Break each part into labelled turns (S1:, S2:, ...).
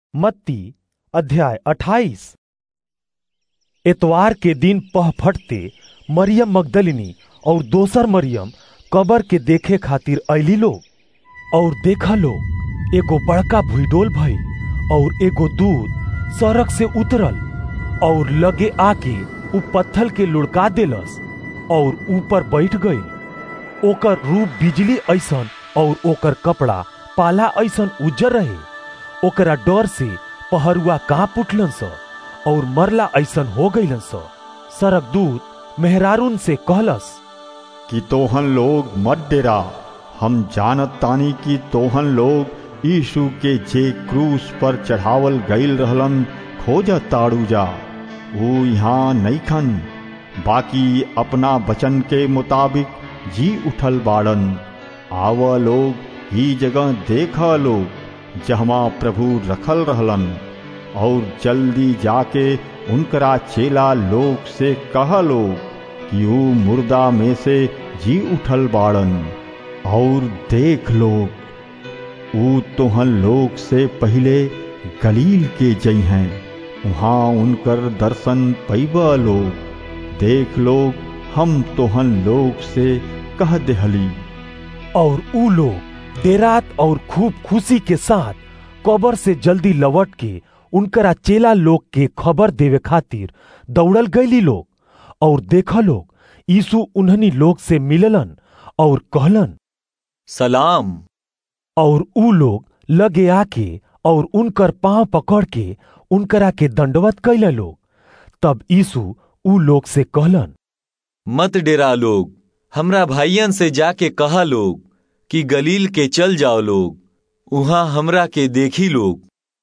S1: मत्ती अध्याय अट्ठाईस एतवार के दिन पह फटते मरियम मगदलिनी और दोसर मरियम कबर के देखे खातिर अली लोग और देखा लोग एगो बड़का भूडोल भई और एगो दूध सड़क से उतरल और लगे आके उ पत्थल के लुढ़का देलस और ऊपर बैठ गई ओकर रूप बिजली ऐसन और ओकर कपड़ा पाला ऐसन उज्जर रहे ओकरा डर से पहरुआ कांप उठलन स और मरला ऐसन हो गईलन स सरक दूत मेहरारून से कहलस
S2: कि तोहन लोग मत डेरा हम जानत तानी कि तोहन लोग यीशु के जे क्रूस पर चढ़ावल गईल रहलन खोजत ताड़ू जा वो यहाँ नईखन बाकी अपना वचन के मुताबिक जी उठल बाड़न आव लोग ही जगह देखा लोग जहमा प्रभु रखल रहलन और जल्दी जाके उनकरा चेला लोग से कह लोग कि ऊ मुर्दा में से जी उठल बाड़न और देख लोग ऊ तोहन लोग से पहले गलील के जई हैं वहाँ उनकर दर्शन पैबा लोग देख लोग हम तोहन लोग से कह देहली
S1: और ऊ लोग देरात और खूब खुशी के साथ कबर से जल्दी लौट के उनकरा चेला लोग के खबर देवे खातिर दौड़ल गईली लोग और देखा लोग यीशु उन्हनी लोग से मिललन और कहलन
S3: सलाम
S1: और ऊ लोग लगे आके और उनकर पांव पकड़ के उनकरा के दंडवत कैले लोग तब यीशु ऊ लोग से कहलन
S3: मत डेरा लोग हमरा भाइयन से जाके कहा लोग कि गलील के चल जाओ लोग उहाँ हमरा के देखी लोग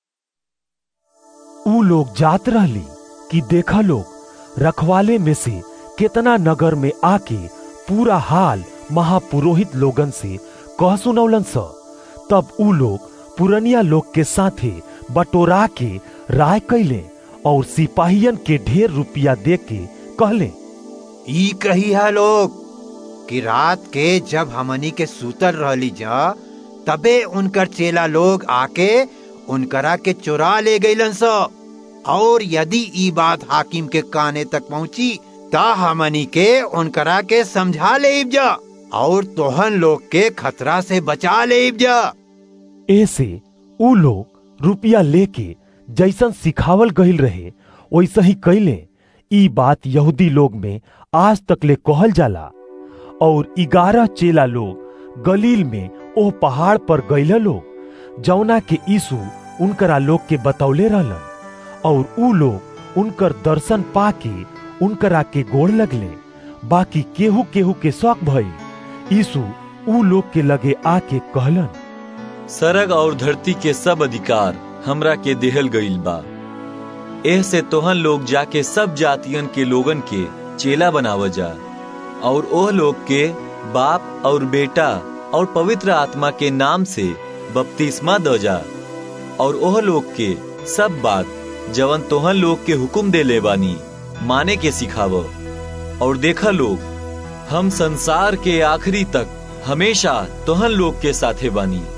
S1: ऊ लोग जात रहली कि देखा लोग रखवाले में से कितना नगर में आके पूरा हाल महापुरोहित लोगन से कह सुनौलन स तब ऊ लोग पुरनिया लोग के साथे बटोरा के राय कैले और सिपाहियन के ढेर रुपया दे के कहले
S4: ई कही है लोग कि रात के जब हमनी के सूतल रहली जा तबे उनकर चेला लोग आके उनकरा के चुरा ले गईलन स और यदि ई बात हाकिम के काने तक पहुंची ता हमनी के उनकरा के समझा लेब जा और तोहन लोग के खतरा से बचा लेब जा
S1: ऐसे ऊ लोग रुपया लेके जैसन सिखावल गईल रहे वैसे ही कैले ई बात यहूदी लोग में आज तक ले कहल जाला और ग्यारह चेला लोग गलील में ओ पहाड़ पर गईला लोग जौना के यीशु उनकरा लोग के बतौले रहलन और ऊ लोग उनकर दर्शन पाके उनकरा के गोड़ लगले बाकी केहू केहू के शौक भई यीशु ऊ लोग के लगे आके कहलन
S3: सरग और धरती के सब अधिकार हमरा के देहल गईल बा एह से तोहन लोग जाके सब जातियन के लोगन के चेला बनाव जा और ओह लोग के बाप और बेटा और पवित्र आत्मा के नाम से बपतिस्मा दो जा और ओह लोग के सब बात जवन तोहन लोग के हुक्म दे ले बानी माने के सिखाव और देखा लोग हम संसार के आखिरी तक हमेशा तोहन लोग के साथे बानी